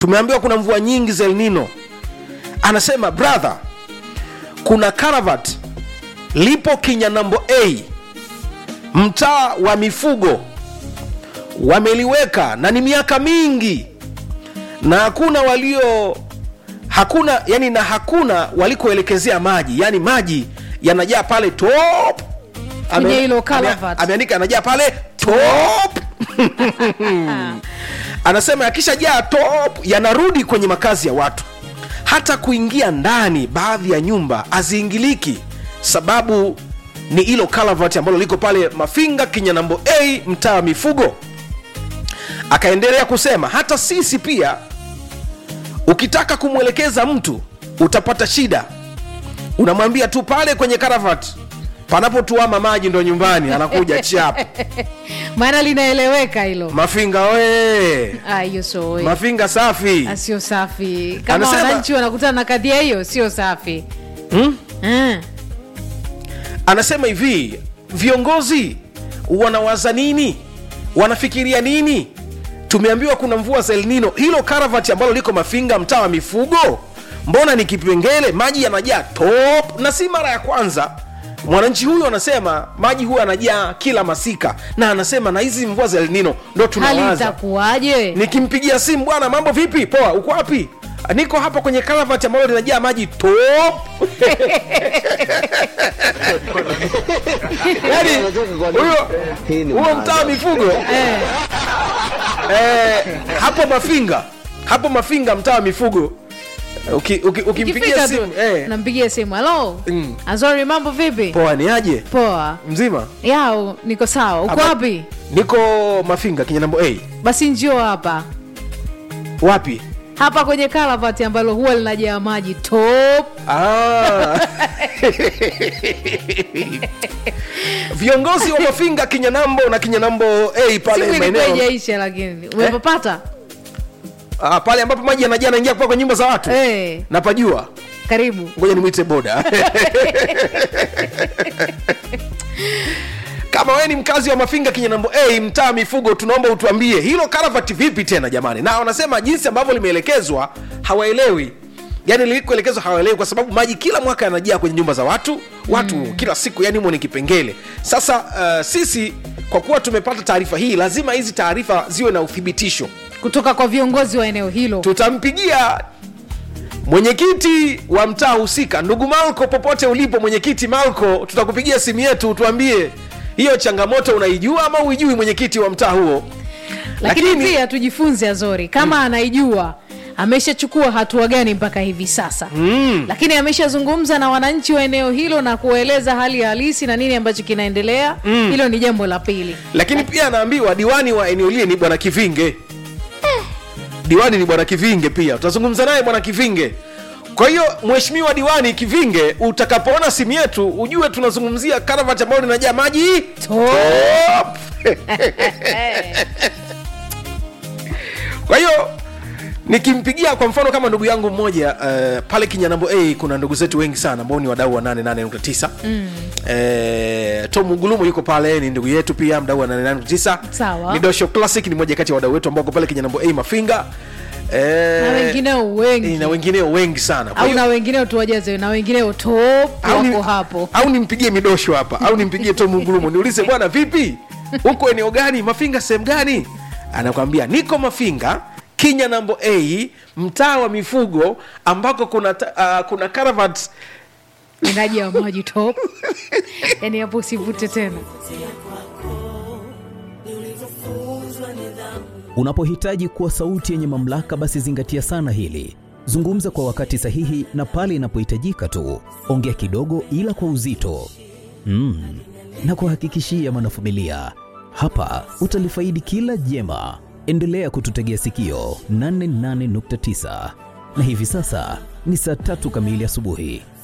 tumeambiwa kuna mvua nyingi za El Nino. Anasema brother, kuna karavat lipo Kinyanambo A, mtaa wa mifugo, wameliweka na ni miaka mingi, na hakuna walio hakuna yani, na hakuna walikoelekezea maji, yani maji yanajaa pale top. Ame- Kwenye hilo ame- karavat. ameandika yanajaa pale top anasema yakishajaa top yanarudi kwenye makazi ya watu hata kuingia ndani baadhi ya nyumba haziingiliki sababu ni hilo kalavat ambalo liko pale mafinga kinyanambo a mtaa wa mifugo akaendelea kusema hata sisi pia ukitaka kumwelekeza mtu utapata shida unamwambia tu pale kwenye karavat panapotuama maji ndo nyumbani anakuja chap maana linaeleweka hilo mafinga we Ah, hiyo so we. mafinga safi Ah, sio safi kama Anasema- wananchi wanakutana na kadhia hiyo sio safi hmm? mm. anasema hivi viongozi wanawaza nini wanafikiria nini tumeambiwa kuna mvua za El Nino hilo karavati ambalo liko mafinga mtaa wa mifugo mbona ni kipengele maji yanajaa top na si mara ya kwanza mwananchi huyu anasema maji huwa yanajaa kila masika na anasema na hizi mvua za El Nino ndo hali tunawaza itakuwaje nikimpigia simu bwana mambo vipi poa uko wapi niko hapa kwenye karavati ambalo linajaa maji top yani huyo huo mtaa wa mifugo eh. eh, hapo mafinga hapo mafinga mtaa wa mifugo uki, uki, ukimpigia ukifika tu simu eh, nampigia simu halo Mm. azori mambo vipi poa ni aje poa mzima yao niko sawa uko Hapa- wapi niko mafinga kinyanambo a basi njio hapa wapi hapa kwenye karavati ambalo huwa linajaa maji top Ah. viongozi wa mafinga kinyanambo na kinyanambo a pale siku ilikuwa maeneo ijaisha lakini umepapata ah, pale ambapo maji yanajaa naingia kwa nyumba za watu eh, napajua karibu ngoja nimwite boda kama wewe ni mkazi wa mafinga kinyanambo a mtaa mifugo tunaomba utuambie hilo karavati vipi tena jamani na wanasema jinsi ambavyo limeelekezwa hawaelewi yaani lilikoelekezwa hawaelewi kwa sababu maji kila mwaka yanajaa kwenye nyumba za watu watu mm. kila siku yani humo ni kipengele sasa uh, sisi kwa kuwa tumepata taarifa hii lazima hizi taarifa ziwe na uthibitisho kutoka kwa viongozi wa eneo hilo tutampigia mwenyekiti wa mtaa husika ndugu malko popote ulipo mwenyekiti malko tutakupigia simu yetu tuambie hiyo changamoto unaijua ama uijui mwenyekiti wa mtaa huo lakini, Lakini- pia tujifunze azori kama anaijua ameshachukua hatua gani mpaka hivi sasa mm. lakini ameshazungumza na wananchi wa eneo hilo na kuwaeleza hali halisi na nini ambacho kinaendelea mm. hilo ni jambo la pili lakini pia anaambiwa diwani wa eneo lile ni bwana kivinge diwani ni bwana kivinge pia tutazungumza naye bwana kivinge kwa hiyo mheshimiwa diwani kivinge utakapoona simu yetu ujue tunazungumzia karavati ambayo linajaa maji top. kwa hiyo nikimpigia kwa mfano kama ndugu yangu mmoja uh, pale kinyanambo a kuna ndugu zetu wengi sana ambao ni wadau wa 88.9 mm. uh, tom gulumu yuko pale ni ndugu yetu pia mdau wa 88.9 Sawa. midosho classic ni moja kati ya wadau wetu ambao wako pale kinyanambo a mafinga Eh, na wengineo wengi na wengineo wengi sana Kwa au hiyo- na wengineo tuwajaze na wengineo top au ni- wako hapo au nimpigie midosho hapa au nimpigie tom ngulumu niulize bwana vipi huko eneo gani mafinga sehemu gani anakwambia niko mafinga kinya nambo a mtaa wa mifugo ambako kuna, ta- uh, kuna caravat inajaa maji top yani hapo usivute tena Unapohitaji kuwa sauti yenye mamlaka, basi zingatia sana hili. Zungumza kwa wakati sahihi na pale inapohitajika tu. Ongea kidogo, ila kwa uzito mm. na kuhakikishia mwanafamilia, hapa utalifaidi kila jema. Endelea kututegea sikio 88.9 na hivi sasa ni saa tatu kamili asubuhi.